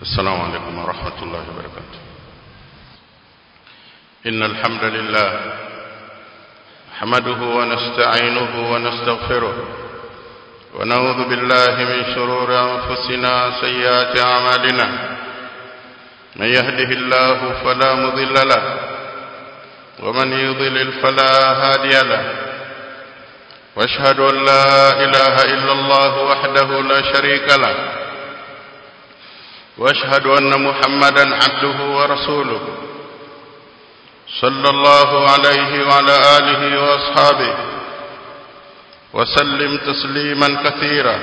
السلام عليكم ورحمة الله وبركاته إن الحمد لله نحمده ونستعينه ونستغفره ونعوذ بالله من شرور أنفسنا سيئات أعمالنا من يهده الله فلا مضل له ومن يضلل فلا هادي له واشهد أن لا إله إلا الله وحده لا شريك له واشهد أن محمدا عبده ورسوله صلى الله عليه وعلى آله وأصحابه وسلم تسليما كثيرا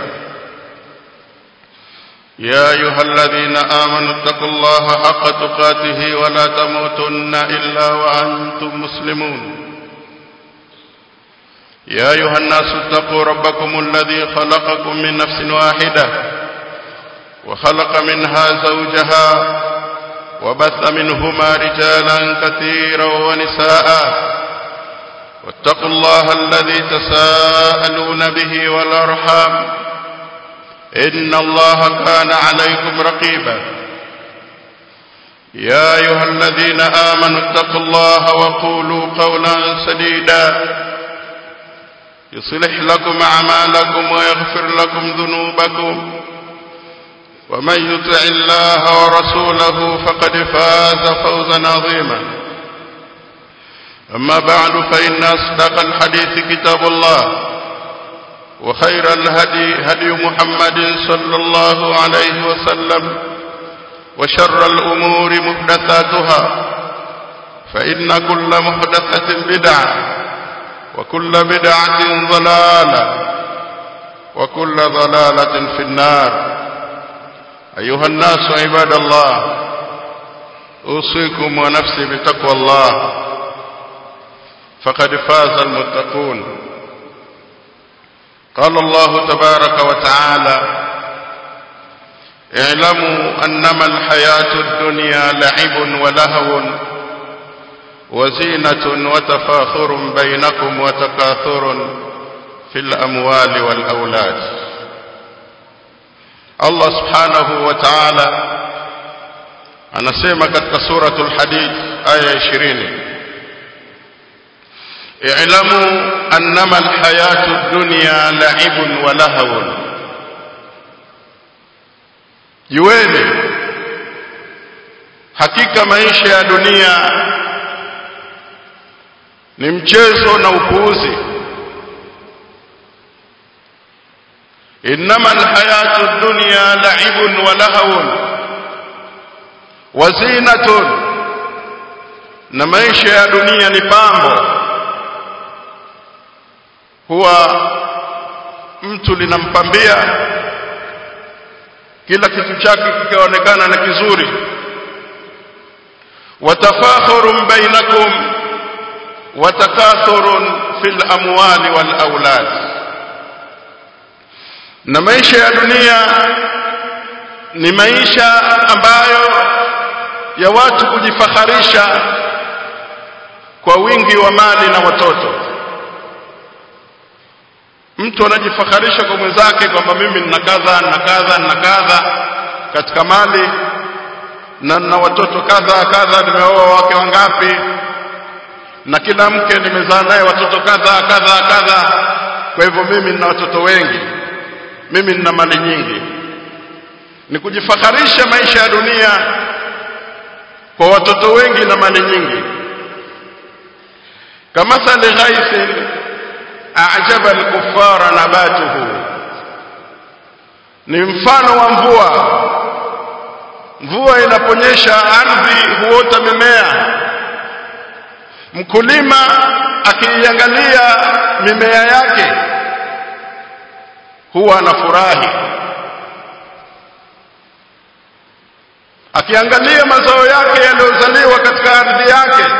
يا أيها الذين آمنوا اتقوا الله حق تقاته ولا تموتن إلا وأنتم مسلمون يا أيها الناس اتقوا ربكم الذي خلقكم من نفس واحدة وخلق منها زوجها وبث منهما رجالا كثيرا ونساء واتقوا الله الذي تساءلون به والأرحام إن الله كان عليكم رقيبا يا أيها الذين آمنوا اتقوا الله وقولوا قولا سديدا يصلح لكم أعمالكم ويغفر لكم ذنوبكم ومن يطع الله ورسوله فقد فاز فوزا عظيما أما بعد فإن أصدق الحديث كتاب الله وخير الهدي هدي محمد صلى الله عليه وسلم وشر الأمور محدثاتها فإن كل محدثة بدعة وكل بدعة ضلالة وكل ضلالة في النار أيها الناس عباد الله أوصيكم ونفسي بتقوى الله فقد فاز المتقون قال الله تبارك وتعالى اعلموا أنما الحياة الدنيا لعب ولهو وزينة وتفاخر بينكم وتكاثر في الأموال والأولاد Allah subhanahu wa ta'ala anasema katika suratul hadid aya 20 i'lamu annama alhayatu ad-dunya la'ibun wa lahawun jueni hakika maisha ya dunia ni mchezo na upuuzi إنما الحياة الدنيا لعب ولهو وزينة na maisha ya dunia ni pambo huwa mtu linampambia kila kitu chake kikaonekana na kizuri watafakhurun bainakum watakathurun fil amwali wal aulad na maisha ya dunia ni maisha ambayo ya watu kujifaharisha kwa wingi wa mali na watoto mtu anajifaharisha kwa mwenzake kwamba mimi nina kadha nina kadha nina kadha katika mali na nina watoto kadha kadha nimeoa wake wangapi na kila mke nimezaa naye watoto kadha kadha kadha kwa hivyo mimi nina watoto wengi mimi nina mali nyingi ni kujifaharisha maisha ya dunia kwa watoto wengi na mali nyingi kamathali ghaithin a'jaba al-kuffara nabatuhu ni mfano wa mvua mvua inaponyesha ardhi huota mimea mkulima akiiangalia mimea yake huwa anafurahi akiangalia mazao yake yaliyozaliwa katika ardhi yake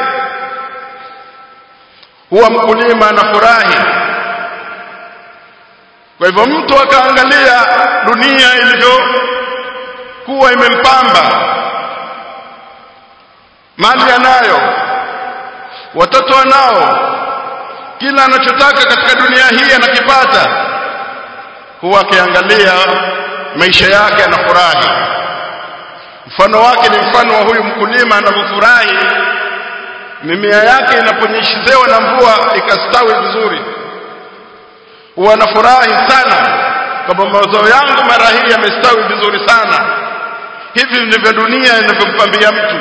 huwa mkulima anafurahi kwa hivyo mtu akaangalia dunia ilivyokuwa imempamba mali anayo watoto wanao kila anachotaka katika dunia hii anakipata huwa akiangalia maisha yake anafurahi mfano wake ni mfano wa huyu mkulima anavyofurahi mimea yake inaponyeshezewa na mvua ikastawi vizuri huwa anafurahi sana kwamba mazao yangu mara hii yamestawi vizuri sana hivi ndivyo dunia inavyompambia mtu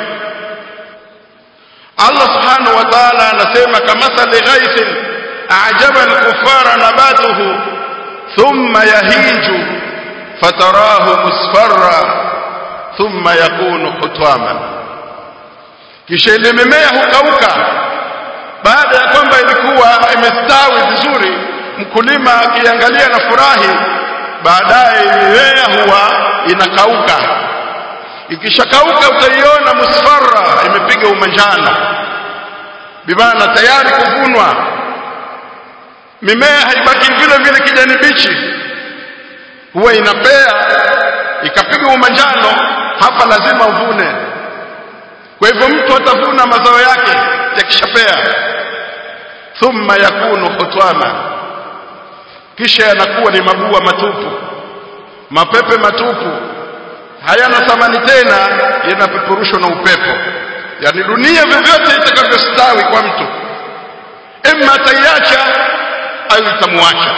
Allah subhanahu wa ta'ala anasema kamathali ghaithin a'jaba al-kuffara nabatuhu thumma yahiju fatarahu musfarra thumma yakunu hutwaman kisha ile mimea hukauka baada ya kwamba ilikuwa imestawi vizuri mkulima akiangalia na furahi baadaye mimea huwa inakauka ikishakauka utaiona musfarra imepiga umanjano bimaana tayari kuvunwa mimea haibaki vile vile kijani bichi huwa inapea ikapiga umanjano hapa lazima uvune kwa hivyo mtu atavuna mazao yake yakishapea thumma yakunu hutwana kisha yanakuwa ni mabua matupu mapepe matupu hayana thamani tena yanapeperushwa na upepo yani dunia vyovyote itakavyostawi kwa mtu imma ataiacha au itamwacha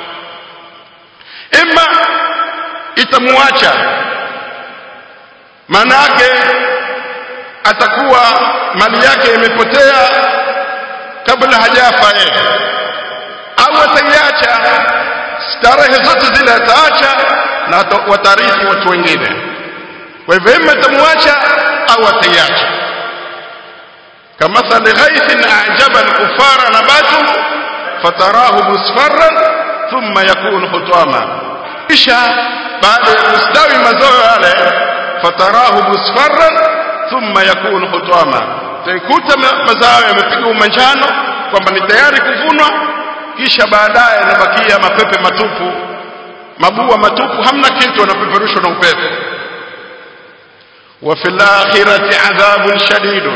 imma itamwacha maana yake atakuwa mali yake imepotea kabla hajafa yeye au ataiacha starehe zote zile ataacha na watarithi watu wengine kwa hivyo ima atamwacha au ataiacha kamathali ghaithin a'jaba al-kuffara nabatuhu fatarahu musfarran thumma yakunu hutama kisha baada ya kustawi mazao yale fatarahu musfarran thumma yakunu hutama taikuta mazao yamepiga umanjano kwamba ni tayari kuvunwa kisha baadaye yanabakia mapepe matupu mabua matupu hamna kitu yanapeperushwa na upepo wa fil akhirati adhabun shadidun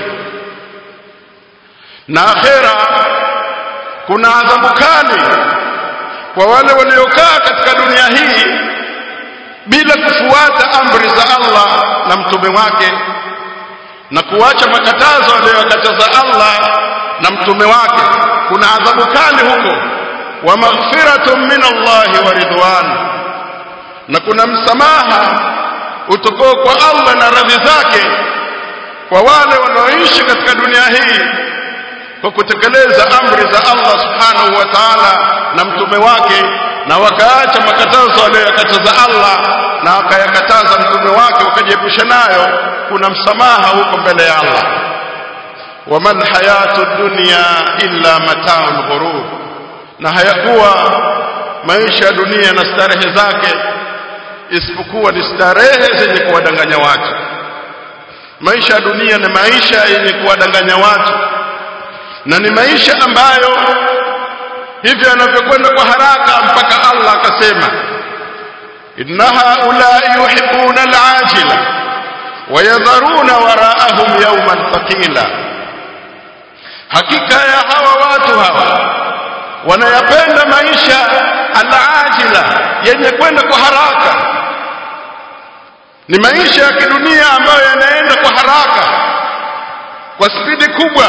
na akhira kuna adhabu kali kwa wale waliokaa katika dunia hii bila kufuata amri za Allah na mtume wake na kuacha makatazo aliyokataza Allah na mtume wake kuna adhabu kali huko wa maghfiratun min Allah wa ridwan na kuna msamaha utokao kwa Allah na radhi zake kwa wale wanaoishi katika dunia hii kwa kutekeleza amri za Allah subhanahu wa ta'ala na mtume wake na wakaacha makatazo aliyokataza Allah na wakayakataza mtume wake wakajiepusha nayo kuna msamaha huko mbele ya Allah waman hayatu dunya illa mata'ul ghurur na hayakuwa maisha ya dunia na starehe zake isipokuwa ni starehe zenye kuwadanganya watu maisha ya dunia ni maisha yenye kuwadanganya watu na ni maisha ambayo hivyo yanavyokwenda kwa haraka mpaka Allah akasema inna haulai yuhibbuna al-ajila wayadharuna wara'ahum yawman thaqila hakika ya hawa watu hawa wanayapenda maisha al-ajila yenye kwenda kwa haraka ni maisha ya kidunia ambayo yanaenda kwa haraka kwa spidi kubwa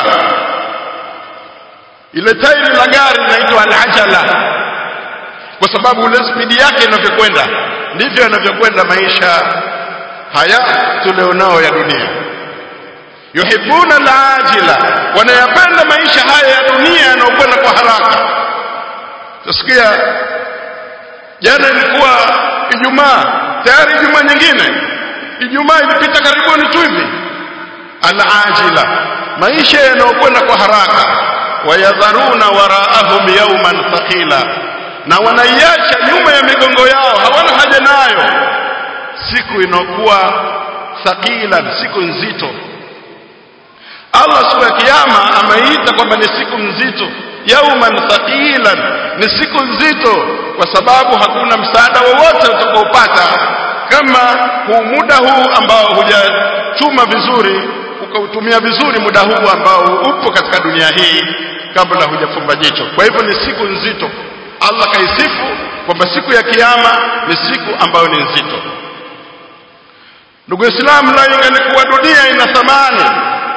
ile tairi la gari linaitwa al-ajala kwa sababu ile spidi yake inavyokwenda ndivyo yanavyokwenda maisha haya tulionao ya dunia yuhibbuna al-ajila wanayapenda maisha haya ya dunia yanayokwenda kwa haraka tusikia jana ilikuwa Ijumaa tayari Ijumaa nyingine Ijumaa ilipita karibuni tu hivi al-ajila maisha yanayokwenda kwa haraka wayadharuna waraahum yawman thaqila na wanaiacha nyuma ya migongo yao hawana haja nayo siku inakuwa thaqila siku nzito Allah siku ya kiyama ameita kwamba ni siku nzito yawman thaqilan ni siku nzito kwa sababu hakuna msaada wowote utakaopata kama huu muda huu ambao hujachuma vizuri ukautumia vizuri muda huu ambao upo katika dunia hii kabla hujafumba jicho kwa hivyo ni siku nzito Allah kaisifu kwamba siku ya kiyama ni siku ambayo ni nzito ndugu Islam la ingalikuwa dunia ina thamani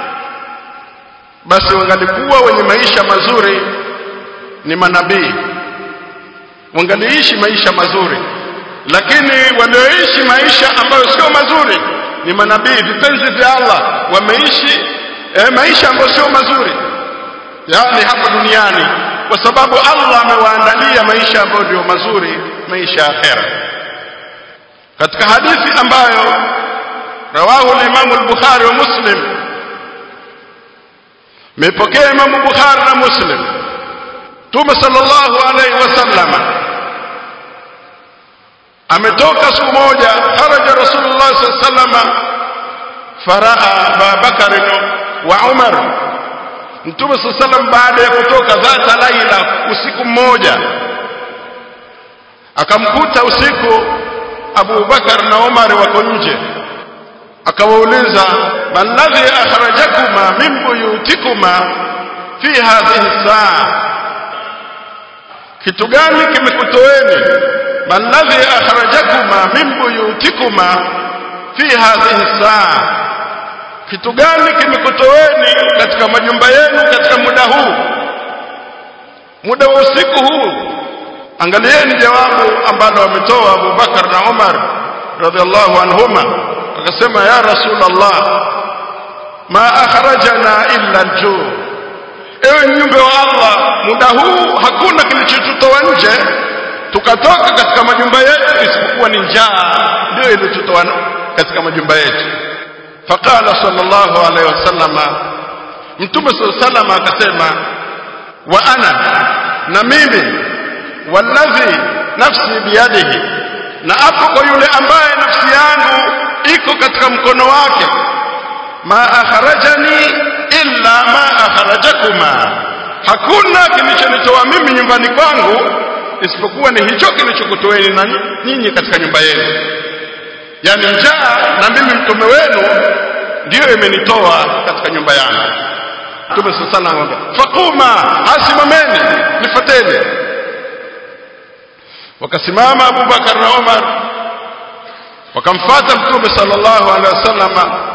basi wangalikuwa wenye maisha mazuri ni manabii wangaliishi maisha mazuri lakini walioishi maisha ambayo sio mazuri ni manabii vipenzi vya Allah wameishi eh, maisha ambayo sio mazuri yani hapa duniani kwa sababu Allah amewaandalia maisha ambayo ndio mazuri maisha ya akhera katika hadithi ambayo rawahu al-Imam al-Bukhari wa Muslim mepokea Imam Bukhari na Muslim Mtume sallallahu alaihi wasallam ametoka siku moja kharaja Rasulullah sallallahu alaihi wasallam faraa Abu Bakar wa Umar Mtume sallallahu alaihi wasallam baada ya kutoka dhata laila usiku mmoja akamkuta usiku Abu Bakar na Umar wako nje akawauliza man ladhi akhrajakuma min buyutikuma fi hadhihi saa kitu gani kimekutoeni man ladhi akhrajakuma min buyutikuma fi hadhihi saa kitu gani kimekutoeni katika majumba yenu katika muda huu muda wa usiku huu angalieni jawabu ambalo wametoa Abu Bakar na Umar radhiallahu anhuma akasema ya rasulullah ma akhrajana illa al-juu ewe mjumbe wa Allah muda huu hakuna kilichotutoa nje tukatoka katika majumba yetu isipokuwa ni njaa ndio iliyotutoa katika majumba yetu faqala sallallahu alaihi wasallam mtume sallallahu alaihi akasema wa ana na mimi walladhi nafsi biyadihi na hapo kwa yule ambaye nafsi yangu iko katika mkono wake ma akharajani illa ma akharajakuma hakuna kilichonitoa mimi nyumbani kwangu isipokuwa ni hicho kilichokutoeni na nyinyi katika nyumba yenu yani njaa na mimi mtume wenu ndiyo imenitoa katika nyumba yangu mtume sallallahu alaihi wasallam faquma asimameni nifuateni wakasimama Abu Bakar na Umar wakamfuata mtume sallallahu alaihi wasallam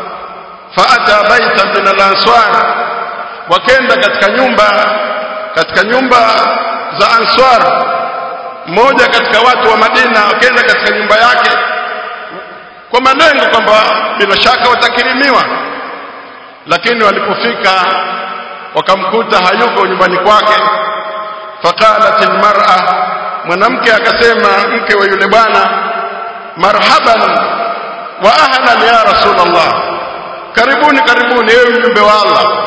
faata baita min al-ansar wakenda katika nyumba katika nyumba za answar mmoja katika watu wa Madina wakenda katika nyumba yake kwa malengo kwamba bila shaka watakirimiwa lakini walipofika wakamkuta hayuko nyumbani kwake faqalat almar'a mwanamke akasema mke wa yule bwana marhaban wa ahlan ya rasulullah karibuni karibuni ewe mjumbe wa Allah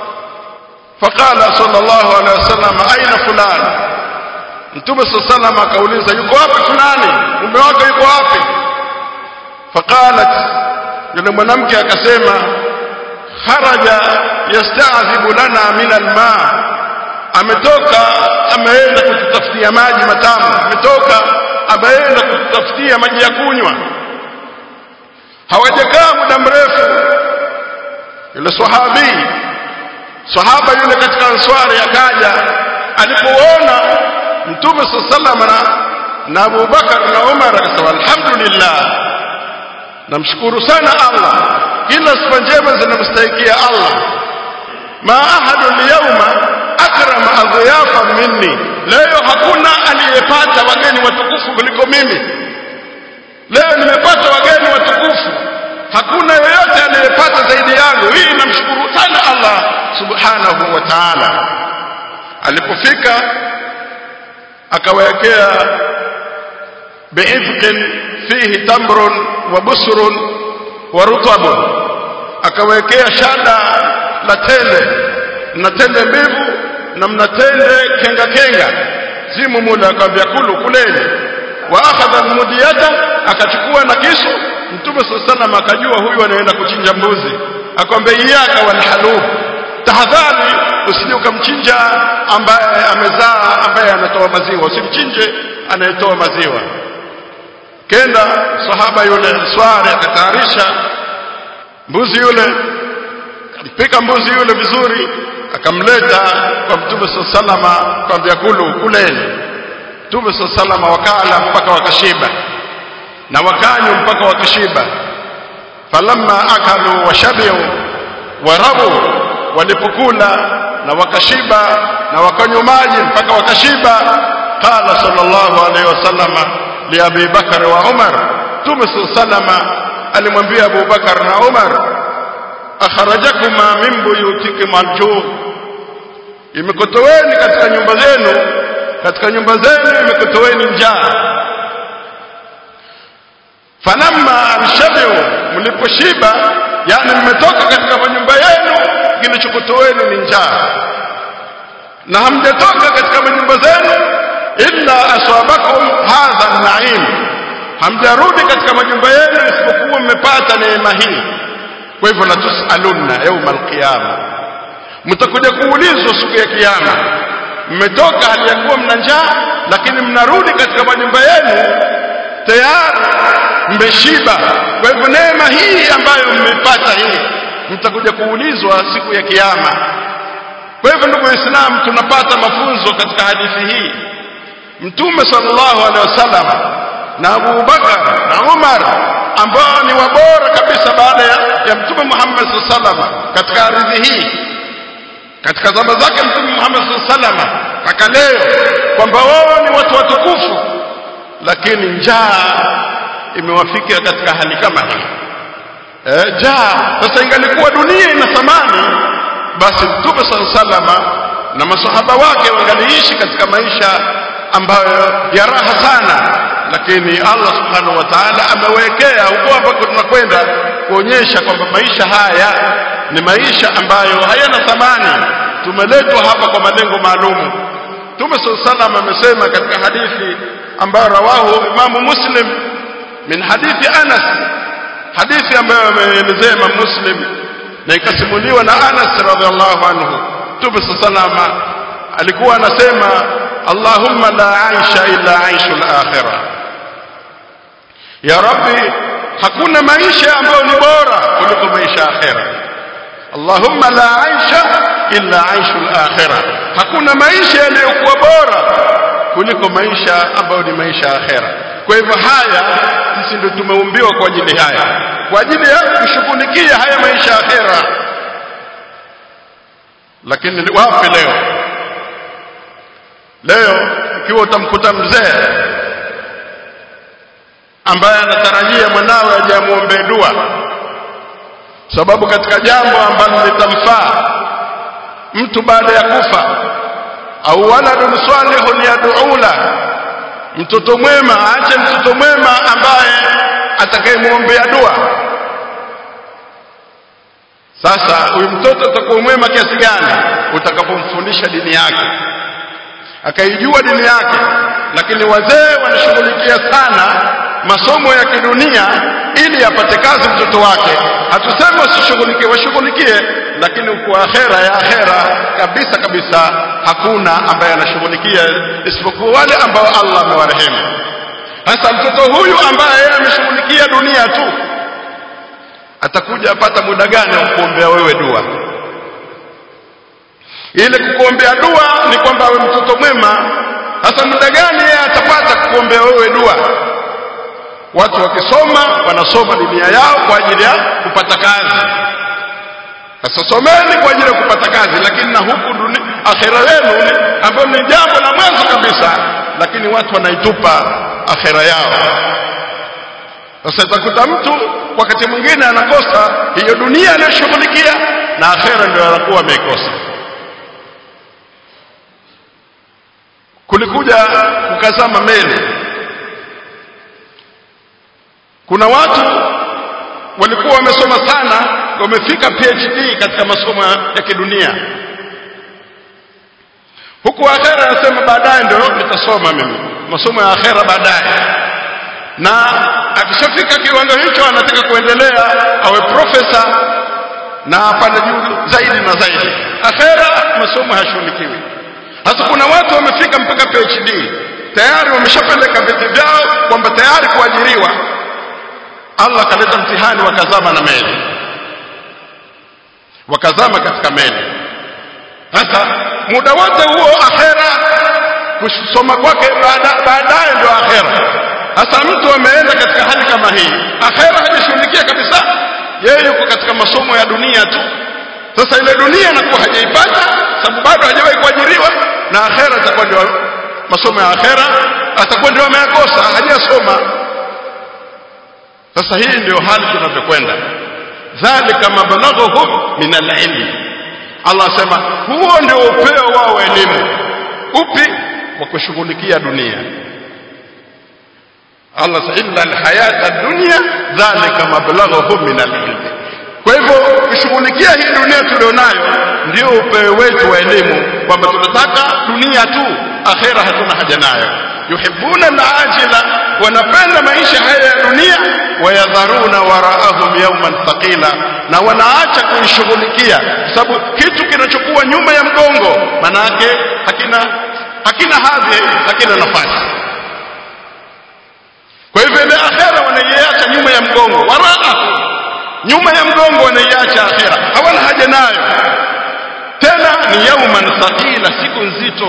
faqala sallallahu alaihi wasallam aina fulan mtume sallallahu akauliza yuko wapi fulani mume wake yuko wapi faqalat yule mwanamke akasema kharaja yasta'dhibu lana min alma ametoka ameenda kututafutia maji matamu ametoka ameenda kututafutia maji ya kunywa hawajakaa muda mrefu yule sahabi sahaba yule katika answari akaja alipoona mtume sallallahu alaihi na Abu Bakar na Umar akasema alhamdulillah namshukuru sana Allah kila sifa njema zinamstahikia Allah ma ahadu al-yawma akrama adhiyafa minni leo hakuna aliyepata wageni watukufu kuliko mimi leo nimepata wageni watukufu hakuna yeyote aliyepata zaidi yangu hii namshukuru sana Allah subhanahu wa ta'ala alipofika akawekea bi'ifqin fihi tamrun wa busrun wa rutabun akawekea shada la tende na tende mbivu na mna tende kenga kenga zimu mula akamwambia kulu kuleni wa akhadha almudiyata akachukua na kisu mtume sallallahu akajua huyu anaenda kuchinja mbuzi akamwambia iyaka wal halub tahadhari usije ukamchinja ambaye amezaa ambaye anatoa maziwa usimchinje anayetoa maziwa kenda sahaba yule swari akatayarisha mbuzi yule ampika mbuzi yule vizuri akamleta kwa mtume sallallahu kwambia kulu kuleni mtume sallallahu wakala mpaka wakashiba na wakanywa mpaka wakashiba falamma akalu washabiu warabu walipokula na wakashiba na wakanywa maji mpaka wakashiba qala sallallahu alaihi wasallama li abi bakar wa umar tume sallama alimwambia abu bakar na umar akharajakuma min buyutikum aljuu imekutoweni katika nyumba zenu katika nyumba zenu imekutoweni njaa falamma anshabiu mliposhiba yani mmetoka katika manyumba yenu kilichokutoweni ni njaa na hamjatoka katika manyumba zenu illa aswabakum hadha naim hamjarudi katika majumba yenu isipokuwa mmepata neema hii kwa hivyo latusalunna yauma alqiyama mtakuja kuulizwa siku ya kiyama mmetoka hali ya kuwa mna njaa lakini mnarudi katika majumba yenu tayari mmeshiba kwa hivyo neema hii ambayo mmepata hii mtakuja kuulizwa siku ya kiyama kwa hivyo ndugu waislamu tunapata mafunzo katika hadithi hii mtume sallallahu alaihi wasallam na Abu Bakar na Umar ambao ni wabora kabisa baada ya, ya mtume Muhammad sallallahu alaihi wasallam katika ardhi hii katika zama zake mtume Muhammad sallallahu alaihi wasallam mpaka leo kwamba wao ni watu watukufu lakini njaa imewafikia katika hali kama hii eh, jaa sasa ingalikuwa dunia ina thamani basi mtume sallallahu alaihi wasallam na masahaba wake wangaliishi katika maisha ambayo ya raha sana lakini Allah subhanahu wa ta'ala amewekea huko ambako tunakwenda kuonyesha kwamba maisha haya ni maisha ambayo hayana thamani tumeletwa hapa kwa malengo maalum Mtume sallallahu amesema katika hadithi ambayo rawahu Imamu Muslim min hadithi Anas hadithi ambayo ameelezea Imam Muslim na ikasimuliwa na Anas radhiallahu anhu Mtume sallallahu alikuwa anasema Allahumma la aisha illa aishul akhirah ya Rabbi hakuna maisha ambayo ni bora kuliko maisha ya akhera Allahumma la aisha illa aishul akhirah hakuna maisha yaliyokuwa bora kuliko maisha ambayo ni maisha ya akhera kwa hivyo haya sisi ndio tumeumbiwa kwa ajili haya kwa ajili ya kushughulikia haya maisha ya akhera lakini wapi leo leo ikiwa utamkuta mzee ambaye anatarajia mwanawe aje amwombee dua sababu katika jambo ambalo litamfaa mtu baada ya kufa au waladun salihun yad'ula mtoto mwema aache mtoto mwema ambaye atakayemwombea dua sasa huyu mtoto atakuwa mwema kiasi gani utakapomfundisha dini yake akaijua dini yake lakini wazee wanashughulikia sana masomo ya kidunia ili apate kazi mtoto wake hatusemi wasishughulikie washughulikie lakini kwa akhera ya akhera kabisa kabisa hakuna ambaye anashughulikia isipokuwa wale ambao Allah amewarehemu sasa mtoto huyu ambaye yeye ameshughulikia dunia tu atakuja apata muda gani wa kuombea wewe dua ile kukuombea dua ni kwamba awe mtoto mwema sasa muda gani yeye atapata kukuombea wewe dua watu wakisoma wanasoma dunia yao kwa ajili ya kupata kazi sasa someni kwa ajili ya kupata kazi lakini na huku dunia akhera yenu ambayo ni jambo la mwanzo kabisa lakini watu wanaitupa akhera yao sasa itakuta mtu wakati mwingine anakosa hiyo dunia aliyoshughulikia na akhera ndio anakuwa ameikosa kulikuja kukazama meli kuna watu walikuwa wamesoma sana wamefika PhD katika masomo ya kidunia huku akhera anasema baadaye ndio nitasoma mimi masomo ya akhera baadaye na akishafika kiwango hicho anataka kuendelea awe profesa na apande juu zaidi na zaidi akhera masomo hayashughulikiwi sasa kuna watu wamefika mpaka PhD tayari wameshapeleka vyeti vyao kwamba tayari kuajiriwa Allah akaleta mtihani wakazama na meli wakazama katika meli sasa muda wote huo akhera kusoma kwake baadaye ndio akhera sasa mtu ameenda katika hali kama hii akhera hajashughulikia kabisa yeye yuko katika masomo ya dunia tu sasa ile dunia anakuwa hajaipata sababu bado hajawahi kuajiriwa na akhera itakuwa ndio masomo ya akhera atakuwa ndio ameyakosa hajasoma sasa hii ndio hali tunavyokwenda dhalika mablaghuhum min alilmi Allah asema huo ndio upeo wao wa elimu upi wa kushughulikia dunia Allah illa alhayata dunya dhalika mablaghuhum min alilm kwa hivyo kushughulikia hii dunia tulionayo ndio upeo wetu wa elimu kwamba tunataka dunia tu akhera hatuna haja nayo yuhibbuna alajila wanapenda maisha haya ya dunia wayadharuna waraahum yawman thaqila na wanaacha kuishughulikia sababu kitu kinachokuwa nyuma ya mgongo manake hakina hakina hadhi hakina nafasi kwa hivyo ile akhera wanaiacha nyuma ya mgongo waraa nyuma ya mgongo wanaiacha akhera hawana haja nayo tena ni yauman thaqila siku nzito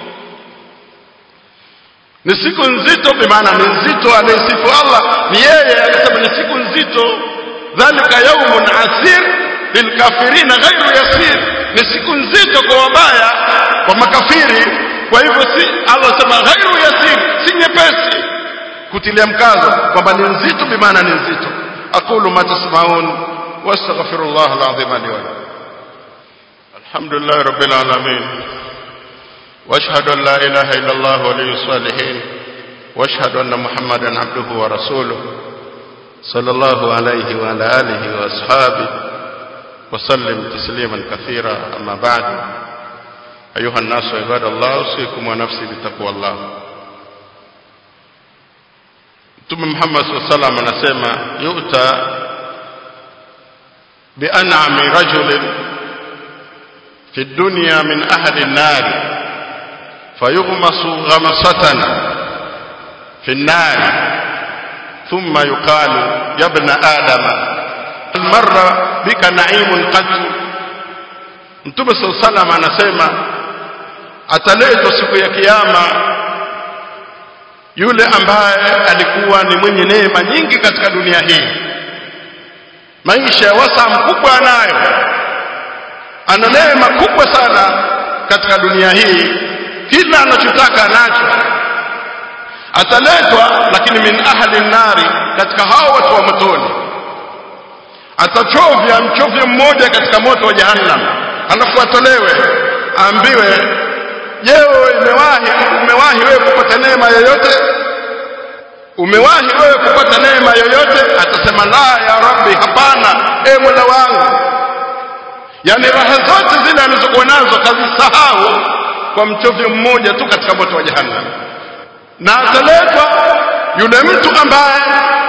ni siku nzito bimaana ni nzito anayesifu Allah ni yeye akasema ni siku nzito dhalika yaumun asir lilkafirina ghairu yasir ni siku nzito kwa wabaya kwa makafiri kwa hivyo si Allah sema ghairu yasir si nyepesi kutilia mkazo kwamba ni nzito bimaana ni nzito aqulu ma tasmaun wastaghfirullah alazim li wa lakum alhamdulillah rabbil alamin واشهد ان لا اله الا الله ولي الصالحين واشهد ان محمدا عبده ورسوله صلى الله عليه وعلى اله واصحابه وسلم تسليما كثيرا اما بعد ايها الناس عباد الله اوصيكم ونفسي بتقوى الله Mtume Muhammad SAW salam anasema yuta bian'ami rajulin fi dunya min ahli an-nar fayughmasu ghamsatan fi an-nar thumma yuqalu ya ibn adama hal marra bika na'imun qat Mtume SAW salam anasema ataletwa siku ya kiyama yule ambaye alikuwa ni mwenye neema nyingi katika dunia hii maisha ya wasa mkubwa anayo ana neema kubwa sana katika dunia hii kila anachotaka anacho ataletwa lakini min ahli nari katika hao watu wa motoni atachovya mchovyo mmoja katika moto wa jahannam alafu atolewe aambiwe je umewahi umewahi wewe kupata neema yoyote umewahi wewe kupata neema yoyote atasema la ya rabbi hapana e mola wangu yani raha zote zile alizokuwa nazo kazisahau kwa mchovyo mmoja tu katika moto wa jahannam na ataletwa yule mtu ambaye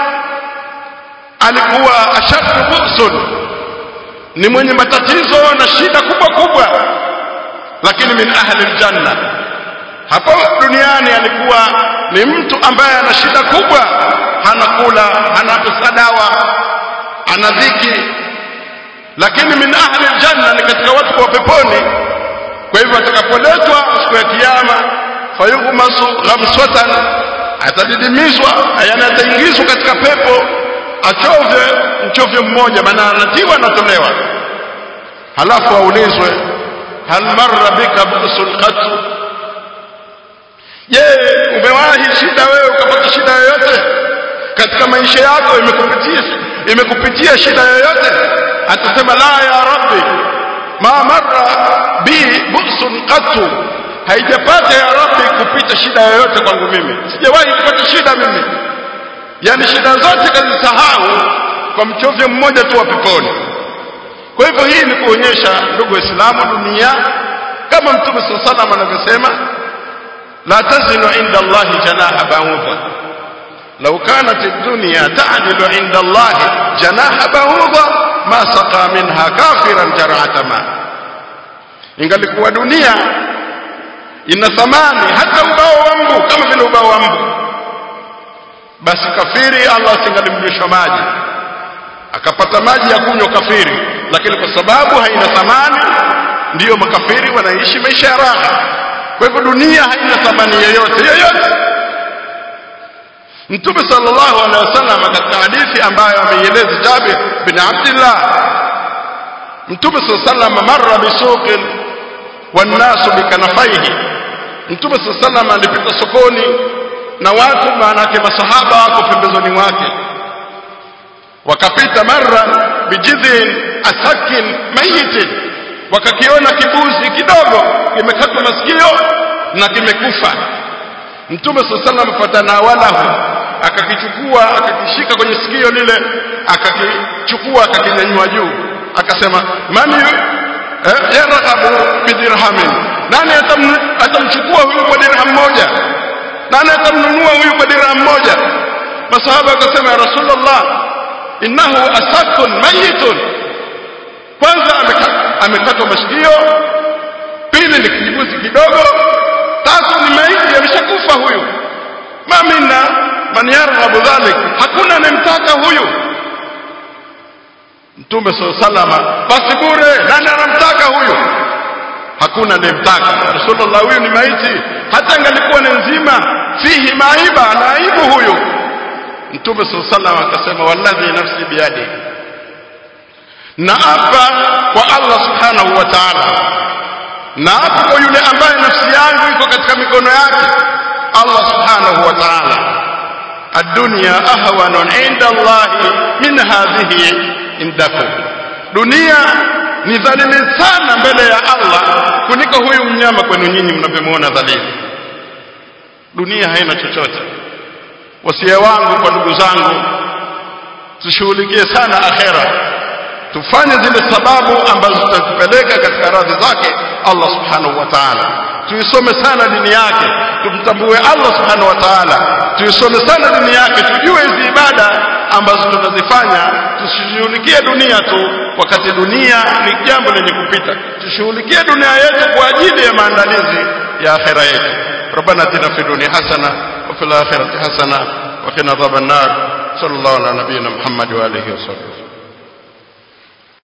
alikuwa ashaddu bu'sun ni mwenye matatizo na shida kubwa kubwa lakini min ahli aljanna hapo duniani alikuwa ni mtu ambaye ana shida kubwa hana kula hana pesa dawa ana dhiki lakini min ahli aljanna ni katika watu wa peponi kwa hivyo atakapoletwa siku ya kiyama fayughmasu ghamsatan atadidimizwa yani ataingizwa katika pepo achovye mchovyo mmoja maana anatiwa anatolewa halafu aulizwe hal marra bika bu'sun qat je umewahi shida wewe ukapata shida yoyote katika maisha yako imekupitia imekupitia shida yoyote atasema la ya rabbi ma marra bi bu'sun qat haijapata ya rabbi kupita shida yoyote kwangu mimi sijawahi kupata shida mimi yani shida zote kazisahau kwa mchovyo mmoja tu wa peponi kwa hivyo hii ni kuonyesha ndugu waislamu dunia kama mtume saa salam anavyosema la tazinu inda allahi janaha ba'udha law kanat ad-dunya ta'dilu inda allahi janaha ba'udha ma saqa minha kafiran jar'ata ma ingalikuwa dunia ina thamani hata ubao wa mbu kama vile ubao wa mbu basi kafiri Allah asingalimlisha maji akapata maji ya kunywa kafiri lakini kwa sababu haina thamani ndiyo makafiri wanaishi maisha ya raha kwa hivyo dunia haina thamani yoyote yoyote mtume sallallahu alaihi wasallam katika hadithi ambayo ameieleza Jabir bin Abdullah mtume sallallahu alaihi wasallam marra bisuqin wannasu bikanafaihi mtume sallallahu alaihi wasallam alipita sokoni na watu maana yake masahaba wako pembezoni mwake wakapita marra bijidhin asakin mayitin wakakiona kibuzi kidogo kimekatwa masikio na kimekufa mtume sallallahu alaihi wasallam fatanawalahu akakichukua akakishika kwenye sikio lile akakichukua akakinyanyua juu akasema man eh, yarghabu bidirhamin nani atamchukua huyu kwa dirham moja nani atamnunua huyu kwa dirham moja masahaba akasema ya rasulullah innahu asakun mayitun kwanza amekatwa masikio pili ni kijibuzi kidogo tatu ni maiti ameshakufa huyu ma minna man yarghabu dhalik hakuna anemtaka huyu mtume salama basi bure nani anamtaka huyu hakuna anemtaka rasulullah huyu ni maiti hata angalikuwa ni nzima fihi maiba ana aibu huyu mtume sallallahu akasema walladhi nafsi biyadi na apa kwa Allah subhanahu wa ta'ala na apa kwa yule ambaye nafsi yangu iko katika mikono yake Allah subhanahu wa ta'ala الدنيا أهون عند الله من هذه عندكم dunia ni dhalili sana mbele ya Allah kuliko huyu mnyama kwenu nyinyi mnavyomwona dhalili dunia haina chochote wasia wangu kwa ndugu zangu tushughulikie sana akhera tufanye zile sababu ambazo zitatupeleka katika radhi zake Allah subhanahu wa ta'ala tuisome sana dini yake tumtambue Allah subhanahu wa ta'ala tuisome sana dini yake tujue hizi ibada ambazo tunazifanya tusishughulikie dunia tu wakati dunia ni jambo lenye kupita tushughulikie dunia yetu kwa ajili ya maandalizi ya akhera yetu ربنا اتنا في الدنيا حسنه وفي الاخره حسنه وقنا عذاب النار صلى الله على نبينا محمد واله وصحبه